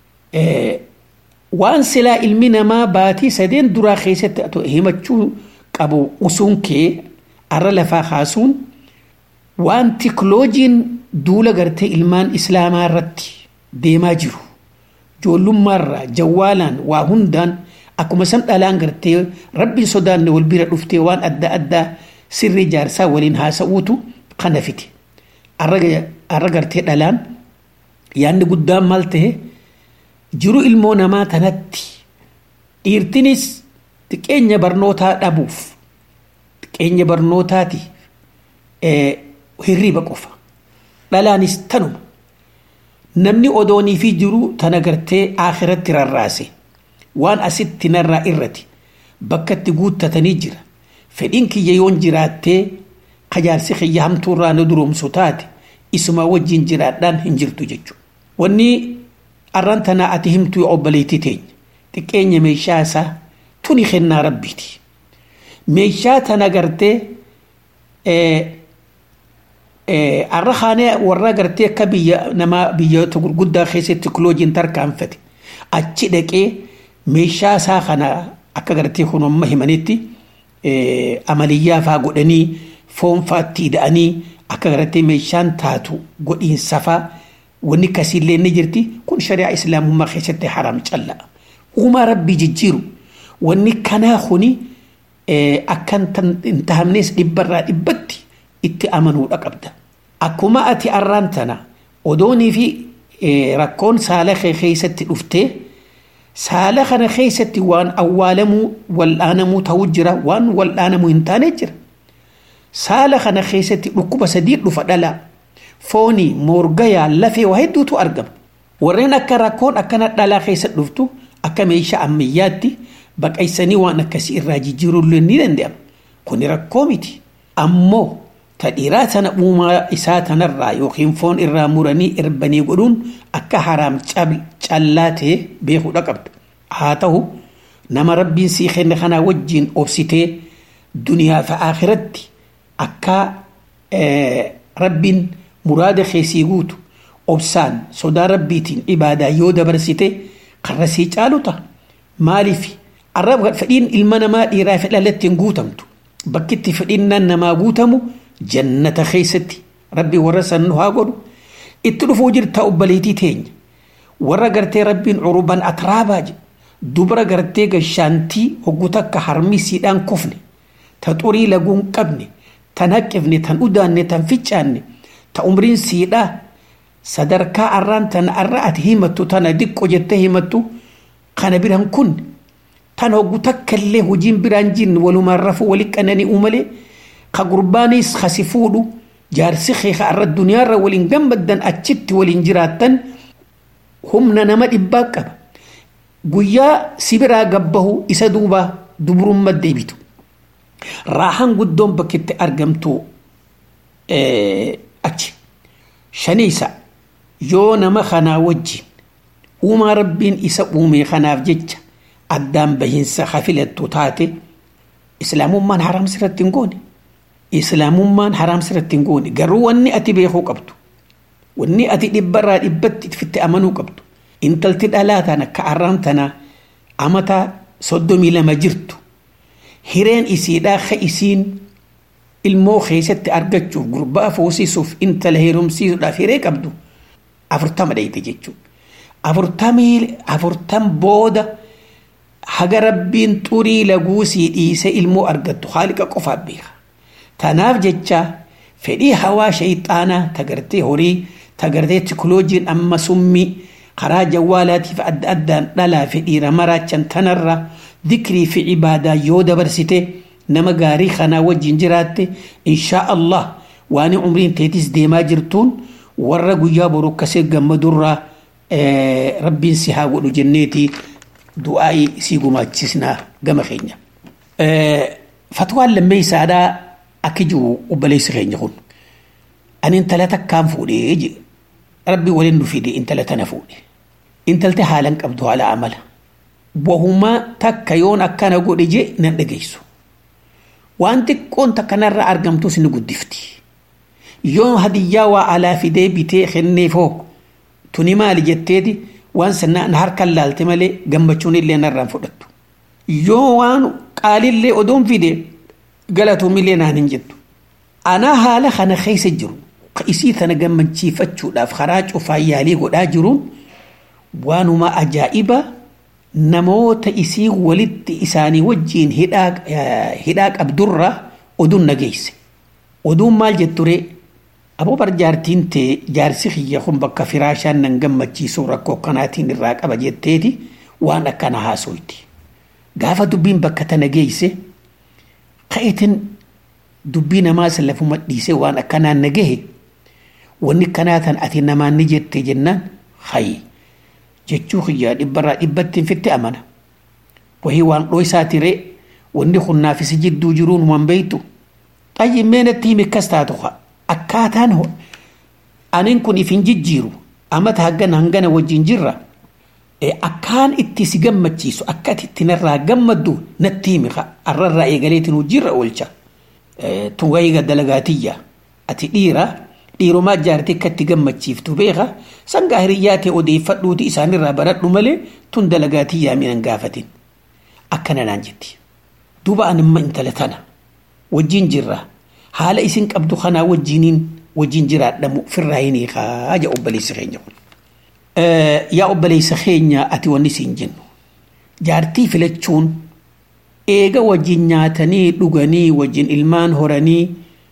Speaker 6: waan silaa ilmi namaa baatii sadeen duraa keessatti himachuu qabu usuun kee arra lafaa kaasuun waan tikloojiin duula gartee ilmaan islaamaa irratti deemaa jiru ijoollummaarraa jawwaalaan waa hundaan akkuma san dhalaan gartee rabbiin sodaanne wal bira dhuftee waan adda addaa sirrii jaarsaa waliin haasa'uutu kana fite arra gartee dhalaan yaanni guddaan maal tahe jiru ilmoo namaa tanatti dhiirtinis xiqqeenya barnootaa dhabuuf xiqqeenya barnootaati hirriba qofa dhalaanis tanuma namni odoonii fi jiru tana gartee akhiratti rarraase waan asitti narraa irrati bakka itti guuttatanii jira fedhiin kiyya yoon jiraattee kajaarsi kiyya hamtuurraa na duroomsu taate isuma wajjin jiraadhaan hin jirtu jechuudha. Wanni arran tanaa ati himtuu obboleettii teenya xiqqeenya meeshaa isaa tuni kennaa rabbiiti. Meeshaa tana gartee arra kaanee warra gartee akka biyya namaa biyyoota gurguddaa keessatti tikiloojiin tarkaanfate achi dhaqee meeshaa isaa kana akka gartee kun amma himanitti amaliyyaa faa godhanii foon faatti hidhanii akka gartee meeshaan taatu godhiinsa faa wanni kasiillee ni jirti kun shari'aa islaamummaa keessatti haram calla'a. Uumaa rabbii jijjiiru wanni kanaa kuni akkan hin tahamnes dhibbarraa dhibbatti itti amanuudha qabda. Akkuma ati arraan tana odoonii fi rakkoon saala kee keessatti dhuftee saala kana keessatti waan awwaalamuu wal'aanamuu ta'uu jira waan wal'aanamuu hin taane jira saala kana keessatti dhukkuba sadii dhufa dhalaa foonii moorgayaa lafee waa hedduutu argama warreen akka rakkoon akkana dhalaa keessa dhuftu akka meeshaa ammayyaatti baqaysanii waan akkasii irraa jijjiiruullee ni danda'ama kuni rakkoo miti ammoo ta dhiiraa sana uumaa isaa tanarraa yookiin foon irraa muranii erbanii godhuun akka haraam callaa ta'e beekuudha qabda haa ta'u nama rabbiin sii kenne kanaa wajjiin obsitee duniyaa fi akhiratti akka rabbiin muraada keessii guutu obsaan sodaa rabbiitiin ibaadaa yoo dabarsite karra sii caalu ta'a maaliif arraba fedhiin ilma namaa dhiiraa fi dhalatti hin guutamtu bakkitti fedhinnaan namaa guutamu jannata keessatti rabbi warra san nu haa godhu itti dhufuu jirta obbaleetii teenya warra gartee rabbiin curuban atraabaa jedhe dubara gartee gashaantii hoggu takka harmisiidhaan kufne ta xurii laguun qabne tan haqqifne tan udaanne tan ficcaanne ta umriin siidhaa sadarkaa arraan tan arra ati himattu tana diqqo jettee himattu kana biran kun tan hoggu takka illee hojiin biraan jirne walumaan rafuu wali qananii uumalee ka gurbaanis kasi fuudhu jaarsi keeka arra duniyaarra waliin gammaddan achitti waliin jiraattan humna nama dhibbaa qaba guyyaa sibiraa gabbahu isa duuba dubrumma deebitu raahan guddoon bakkitti argamtu achi shaniisa yoo nama kanaa wajjin uumaa rabbiin isa uume kanaaf jecha addaan bahinsa hafilattu taate islaamummaan haraam sirratti hin goone islaamummaan haraam sirratti hin goone garuu wanni ati beekuu qabdu wanni ati dhibbarraa dhibbatti itti amanuu qabdu intalti dhalaa tana akka arraan tana amata soddomii lama jirtu hireen isiidhaa ka isiin ilmoo keessatti argachuuf gurbaa fuusisuuf intala heerumsiisuudhaaf hiree qabdu afurtama dhayite jechuudha. Afurtamii afurtam booda haga rabbiin xurii laguusii dhiise ilmoo argattu haaliqa qofaaf beeka. Tanaaf jecha fedhii hawaa shayxaanaa tagartee horii tagartee tikoloojiin amma summii karaa jawwaalaatiif adda addaan dhalaa fi dhiira maraachan tanarra dikrii fi ibaadaa yoo dabarsite nama gaarii kanaa wajjin jiraatte inshaa Allah waan umriin teetis deemaa jirtuun warra guyyaa boru akkasii gammadurraa rabbiin si haa godhu jenneeti du'aa'ii sii gumaachisnaa gama keenya. Fatwaan lammeessaadhaa akka jiru obboleessi keenya kun ani intala takkaan fuudhee jedhe rabbi waliin nu fide intala tana fuudhe intalti haalan qabdu haala amala wahumaa takka yoon akkana godhe je nan dhageessu waan xiqqoon takkanarra argamtus ni guddifti yoon hadiyyaa waa alaa fidee bitee kenneefoo tuni maali jetteeti waan sanaan harkan laalte malee gammachuun illee narraan fudhattu yoo waan qaalillee odoon fide galatuumillee naan hin jettu anaa haala kana keessa jiru ka isii tana gammachiifachuudhaaf karaa cufaa yaalii godhaa jiruun waanuma ajaa'iba namoota isii walitti isaanii wajjiin hidhaa qabdurra oduun nageesse oduun maal jetture aboo bar jaartiin tee jaarsi kiyya kun bakka firaashaan nan gammachiisuu rakkoo kanaatiin irraa qaba jetteeti waan akkana haasoyti gaafa dubbiin bakka tana geesse ka'eetin dubbii namaa lafuma dhiisee waan akkanaan nagahe wanni kanaa tan ati namaan ni jette jennaan hayi jechuu kiyyaa dhibbarraa dhibbatti fitti amana wahii waan dhoo isaatire wanni kunnaafisi jidduu jiruun waan beeytu xayyi meenatti himi akkas taatu akkaataan aniin kun ifin jijjiiru amata hangana hangana wajjin jirra akkaan itti si gammachiisu akka ati itti narraa gammaddu natti himi arrarraa eegaleetiin hojiirra oolcha tun wayii dalagaatiyya ati dhiira dhiiromaa jaartii akka itti gammachiiftu beeka sangaa hiriyyaa ta'e odeeffadhuuti isaanirraa baradhu malee tun dalagaatiyyaa minan gaafatin akkana naan jetti duuba animma intala tana wajjin jirra haala isin qabdu kanaa wajjiniin wajjin jiraadhamu firraa hin hiikaa ja obboleessa keenya kun. Yaa obboleessa keenya ati wanni siin jennu jaartii filachuun eega wajjin nyaatanii dhuganii wajjin ilmaan horanii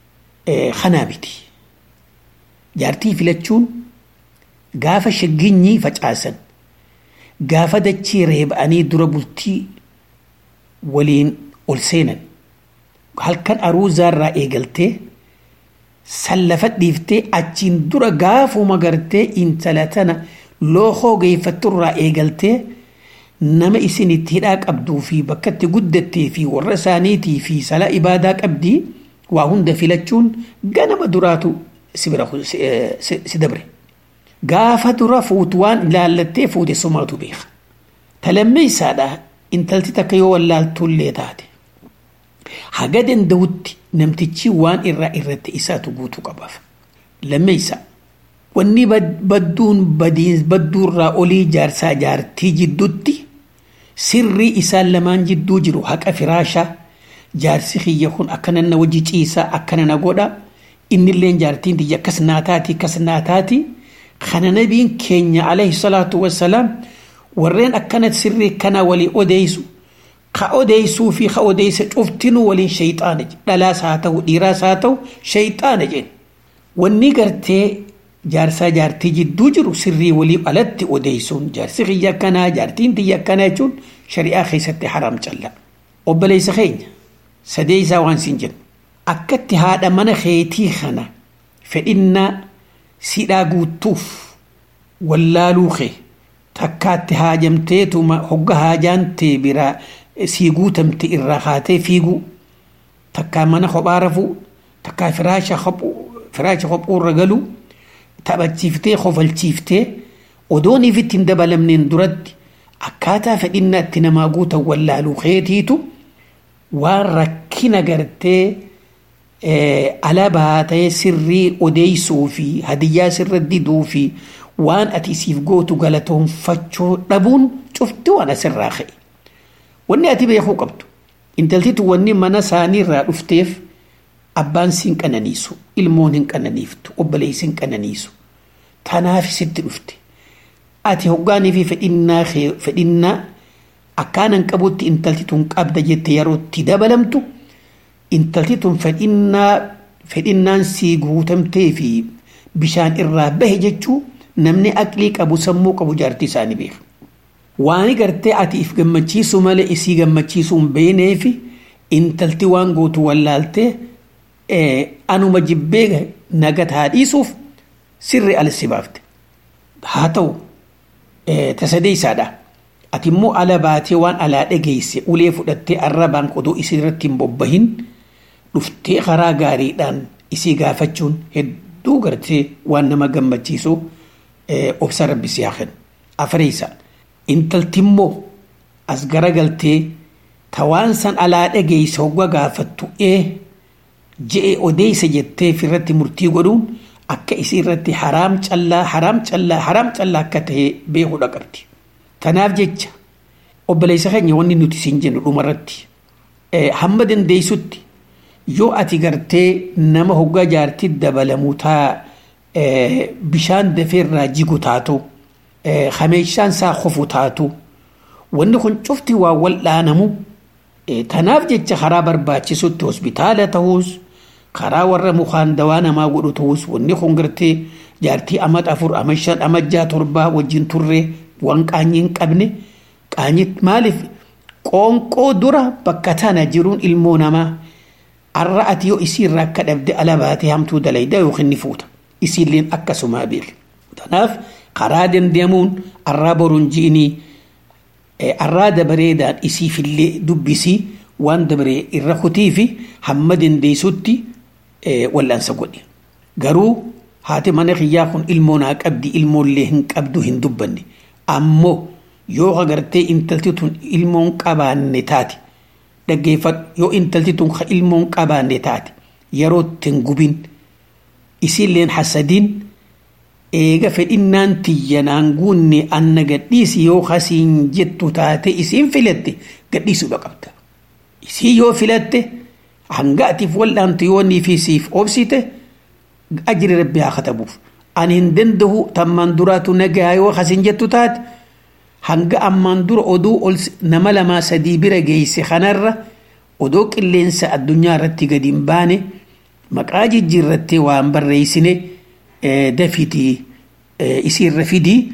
Speaker 6: kanaa miti. Jaartii filachuun gaafa shagginyii facaasan gaafa dachii reeba'anii dura bultii waliin ol seenan halkan aruuzaarraa eegaltee sallafa dhiiftee achiin dura gaafuma gartee intala tana lookoo geeffatturraa eegaltee nama isin itti hidhaa qabduu fi bakka itti guddattee fi warra isaaniitii fi sala ibaadaa qabdii waa hunda filachuun ganama duraatu si bira si dabre. Gaafa dura fuutu waan ilaallattee fuute sumaatu beeka. Talammeessaadha intalti takka yoo wallaaltullee taate. Haga danda'utti namtichi waan irraa irratti isaatu guutuu qabaaf. Lammeessa wanni badduun badduurraa olii jaarsaa jaartii jidduutti sirrii isaan lamaan jidduu jiru haqa firaashaa jaarsi kiyya kun akkana na wajji ciisaa akkana na godha innillee jaartiin tiyya akkas naa taati akkas naa taati kana nabiin keenya alayhi salaatu wassalaam warreen akkana sirrii kana walii odeessu ka odeessuu fi ka odeessa cuftinuu waliin shayxaana dhalaas haa ta'u dhiiraas haa ta'u shayxaana jeen wanni gartee jaarsaa jaartii jidduu jiru sirrii waliif alatti odeessuun jaarsi kiyya akkanaa jaartiin tiyya akkanaa jechuun shari'aa keessatti haraam calla obboleessa keenya sadee isaa waan siin jennu akkatti haadha mana keetii kana fedhinnaa sidhaa guutuuf wallaaluu kee takkaatti haajamteetuma hogga haajaantee biraa sii guutamte irraa kaatee fiiguu takkaa mana kophaa rafuu takkaa firaasha kophuurra galuu taphachiiftee kofalchiiftee odoon ifitti hin dabalamneen duratti akkaataa fedhinnaa itti namaa guutan wallaaluu keetiitu waan rakkina gartee alabaa ta'ee sirrii odeessuu fi hadiyyaa sirra diduu fi waan ati siif gootu galatoonfachuu dhabuun cufti waan asirraa ka'e. Wanni ati beekuu qabdu intaltitu wanni mana isaanii irraa dhufteef abbaan siin qananiisu ilmoon hin qananiiftu obboleessi hin qananiisu tanaaf sitti dhufte ati hoggaanii fi fedhinnaa fedhinnaa akkaanan qabutti intalti tun qabda jette yerootti dabalamtu intalti tun fedhinnaa fedhinnaan sii guutamtee fi bishaan irraa bahe jechuu namni aqlii qabu sammuu qabu jaartii isaanii beeka. Waani gartee ati if gammachiisu malee isii gammachiisuu hin beeknee fi intalti waan gootu wallaaltee anuma jibbee nagataa dhiisuuf sirri ala si baafte. Haa ta'u tasadee isaadha. Ati immoo ala baatee waan alaa dhageesse ulee fudhattee arrabaan odoo isii irratti hin bobbahin dhuftee karaa gaariidhaan isii gaafachuun hedduu gartee waan nama gammachiisu obsa rabbi si haa kennu. Afreessa intalti immoo as garagaltee tawaan san alaa dhageesse hogga gaafattu ee je'e odeessa jettee irratti murtii godhuun akka isii irratti haraam callaa haraam callaa haraam callaa akka ta'e beekuudha qabdi. Tanaaf jecha obboleessa keenya wanni nuti siin jennu dhumarratti hamma dandeessutti yoo ati gartee nama hoggaa jaartii dabalamuu taa bishaan dafeerraa jigu taatu hameeshaan isaa qofu taatu wanni kun cufti waa wal dhaanamu tanaaf jecha karaa barbaachisutti hospitaala ta'uus karaa warra mukaan dawaa namaa godhu ta'uus wanni kun gartee jaartii amat afur amat shan amat jaa torbaa wajjin turree waan qaanyii hin qabne qaanyit maaliif qoonqoo dura bakka tana jiruun ilmoo namaa arra ati yoo isii irraa akka dhabde ala baatee hamtuu dalaydaa yookiin ni fuuta isiilleen akkasumaa beeku tanaaf karaa dandeemuun arraa boruun ji'inii arraa dabareedhaan isiifillee dubbisii waan dabaree irra kutii fi hamma dandeessutti wal'aansa godhe garuu haati mana kiyyaa kun ilmoo naa qabdi ilmoollee hin qabdu hin dubbanne ammoo yoo agartee intalti tun ilmoon qabaanne taate dhaggeeffadhu yoo intalti tun ka ilmoon qabaanne taate yeroo ittiin gubin isiilleen hasadiin eega fedhinnaan tiyyanaan guunne anna gadhiisi yoo kasiin jettu taate isiin filatte gadhiisuudha qabda isii yoo filatte hanga atiif wal'aantu yoo nii fi siif obsite ajri rabbi haa katabuuf ani hin danda'u tammaan duraatu nagaa yoo kasiin jettu taate hanga ammaan dura oduu ol nama lamaa sadii bira geesse kanarra odoo qilleensa addunyaa irratti gadi hin baane maqaa jijjiirrattee waan barreessine dafiitii isiirra fidii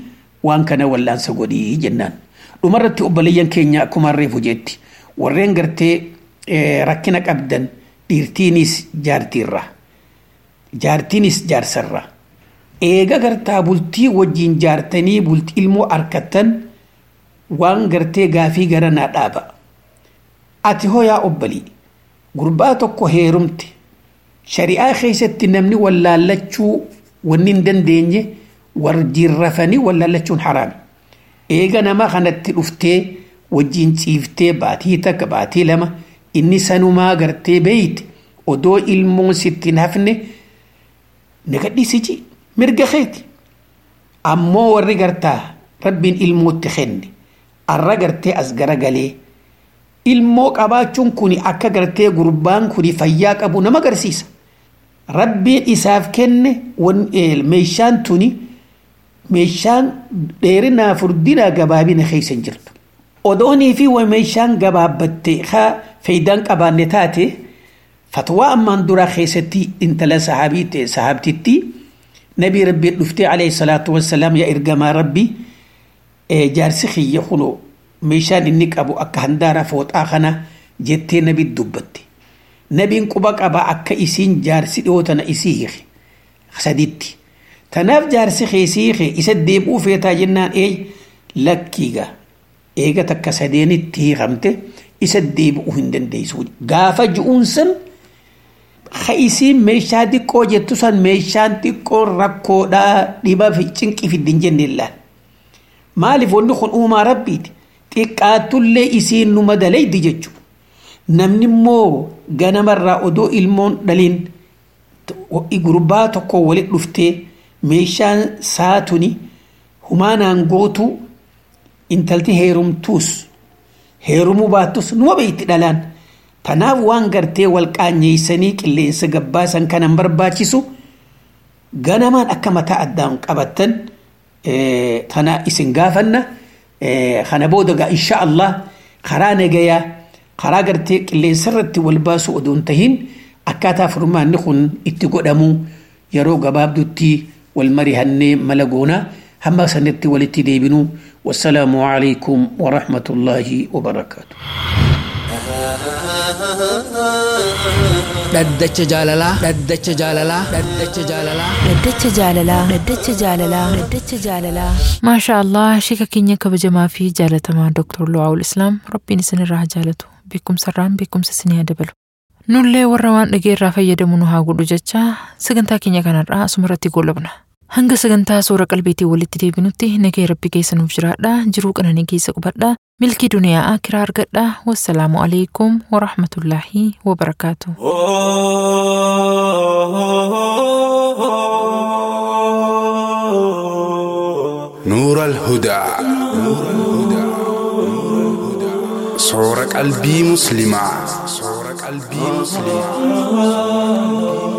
Speaker 6: waan kana wallaansa godhii jennaan dhumarratti obboleeyyan keenya akkuma reefu jetti warreen gartee rakkina qabdan dhiirtiinis jaartiirra jaartiinis jaarsarra eega gartaa bultii wajjiin jaartanii bultii ilmoo arkattan waan gartee gaafii gara naa dhaaba ati hoyaa obbalii gurbaa tokko heerumte shari'aa keessatti namni wallaallachuu wanni hin dandeenye wajjiin rafanii wallaallachuun haraami eega nama kanatti dhuftee wajjiin ciiftee baatii takka baatii lama inni sanumaa gartee beeyte odoo ilmoon sitti hin hafne nagadhiisichi mirga keeti ammoo warri gartaa rabbiin ilmootti kenne arra gartee as garagalee ilmoo qabaachuun kun akka gartee gurbaan kun fayyaa qabu nama agarsiisa rabbiin isaaf kenne meeshaan tuni meeshaan dheerinaa furdinaa gabaabina keessa hin jirtu odoonii fi meeshaan gabaabbatte haa faayidaan qabaanne taate fatwaa ammaan duraa keessatti intala sahaabii sahaabtitti nabii rabbii dhuftee alayhi salaatu wassalaam yaa ergamaa rabbii jaarsi kiyya kunoo meeshaan inni qabu akka handaara fooxaa kana jettee nabi dubbatte nabiin quba qaba akka isiin jaarsi dhiyootana isii hiike saditti tanaaf jaarsi keessii hiike isa deebi'uu feetaa jennaan ee lakkiiga eega takka sadeenitti hiikamte isa deebi'uu hin dandeessu gaafa ju'uun san isiin meeshaa xiqqoo jettu san meeshaan xiqqoo rakkoodhaa dhiba fi cinqii fiddin jenne illaan maaliif wanni kun uumaa rabbiiti xiqqaattullee isiin nu madalaydi jechuudha namni immoo ganamarraa odoo ilmoon dhaliin gurbaa tokko walit dhuftee meeshaan saatuni humaanaan gootu intalti heerumtuus heerumuu baattus numa beeyti dhalaan tanaaf waan gartee wal qaanyeeysanii qilleensa gabbaasan kanan barbaachisu ganamaan akka mataa addaan qabattan tana isin gaafanna kana booda gaa insha Allah karaa nagayaa karaa gartee qilleensa irratti wal baasu odoon tahin akkaataa furmaanni kun itti godhamu yeroo gabaabdutti wal marihannee mala goonaa hamma sanitti walitti deebinu wassalaamu alaikum warahmatullaahi wabarakaatu
Speaker 3: dhaddacha jaalalaa dhaddacha jaalalaa dhaddacha jaalalaa
Speaker 4: Dhaddacha jaalalaa Dhaddacha jaalalaa Dhaddacha jaalalaa
Speaker 2: maashaa allah shika keenya kabajamaa fi jaalatamaa Dr. Lu'aawul Islaam rabbiin isinirraa haa jaalatu beekumsarraan beekumsa isinii haa dabalu nullee warra waan dhageerraa fayyadamu nu haa godhu jecha sagantaa keenya kanarraa asumarratti goolabna hanga sagantaa suura qalbiitiin walitti deebinutti nagee rabbi keessa nuuf jiraadha jiruu qananii keessa qubadha milkii duniyaa akiraa argadha wassalaamu alaikum warahmatullaahi wabarakaatu
Speaker 7: نور الهدى صور قلبي مسلمة صور قلبي مسلمة